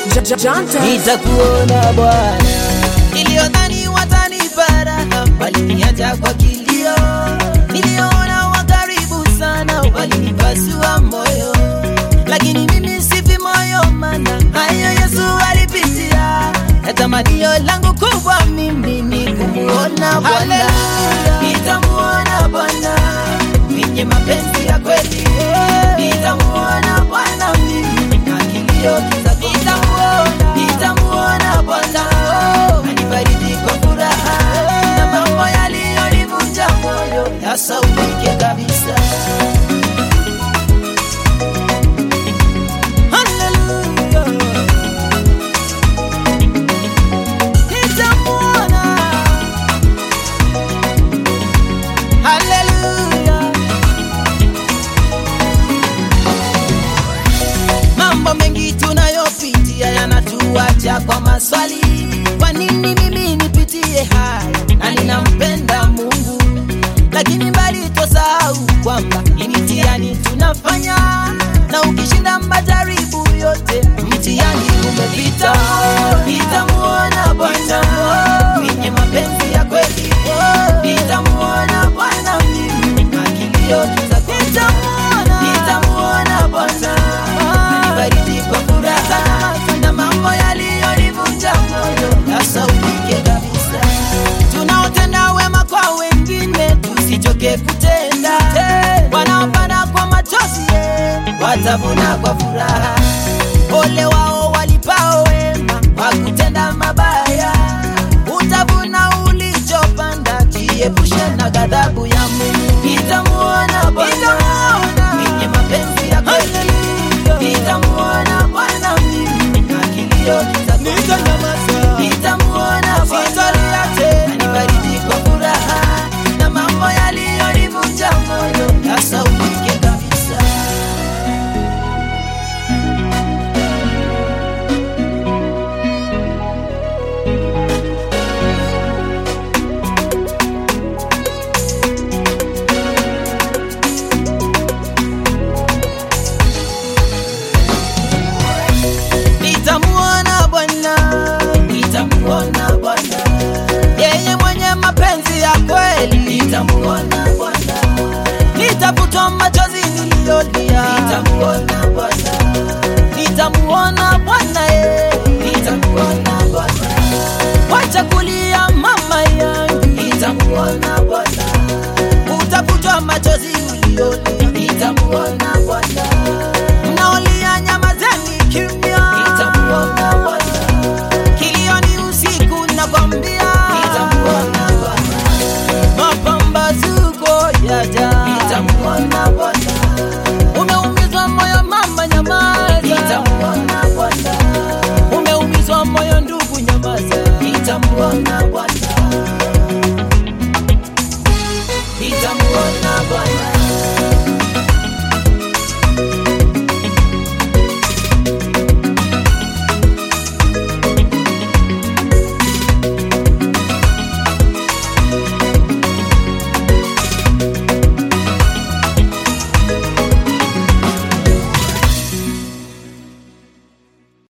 nitakuona Bwana. Niliyodhani watanipara waliniacha kwa kilio, niliona wa karibu sana walinipasua moyo, lakini mimi sifi moyo, mana hayo Yesu alipitia, na tamanio langu kubwa mimi ni kumuona Bwana, nitamuona Bwana mwenye mapenzi ya kweli, nitamuona Bwana mimi na kilio kitakuwa, nitamuona, nitamuona Bwana anibariki kwa furaha na mambo yaliyonivunja moyo yasaulike kabisa. Hallelujah. Nitamuona. Hallelujah. Mambo mengi tunayopitia yanatuacha kwa maswali. Kwa nini mimi nipitie haya na ninampenda Mungu, lakini mbali tosahau kwamba ni mtihani tunafanya, na ukishinda majaribu yote mtihani umepita. Nitamuona Bwana mwenye mapenzi ya kweli, nitamuona Bwana mimi na kilio kitakuwa, nitamuona Bwana anibariki kwa furaha na mambo yaliyonivunja moyo yasaulike kabisa. Tunaotenda wema kwa wengine tusichoke kutenda, wanaopanda kwa machozi watavuna kwa furaha. Ole wao walipao wema kwa kutenda mabaya, utavuna ulichopanda. Jiepushe na ghadhabu ya Mungu. Nitamuona Bwana mwenye mapenzi ya kweli, nitamuona Bwana mimi na kilio kitakuwa, nitamuona Bwana anibariki kwa furaha na mambo yaliyonivunja moyo yasaulike kabisa. Nitamuona Bwana, nitamuona Bwana, yeye mwenye mapenzi ya kweli. Nitamuona Bwana, nitafutwa machozi niliyolia. Nitamuona Bwana, nitamuona Bwana, yeye nitamuona Bwana, wacha kulia mama yangu. Nitamuona Bwana, utafutwa machozi uliyolia. Nitamuona Bwana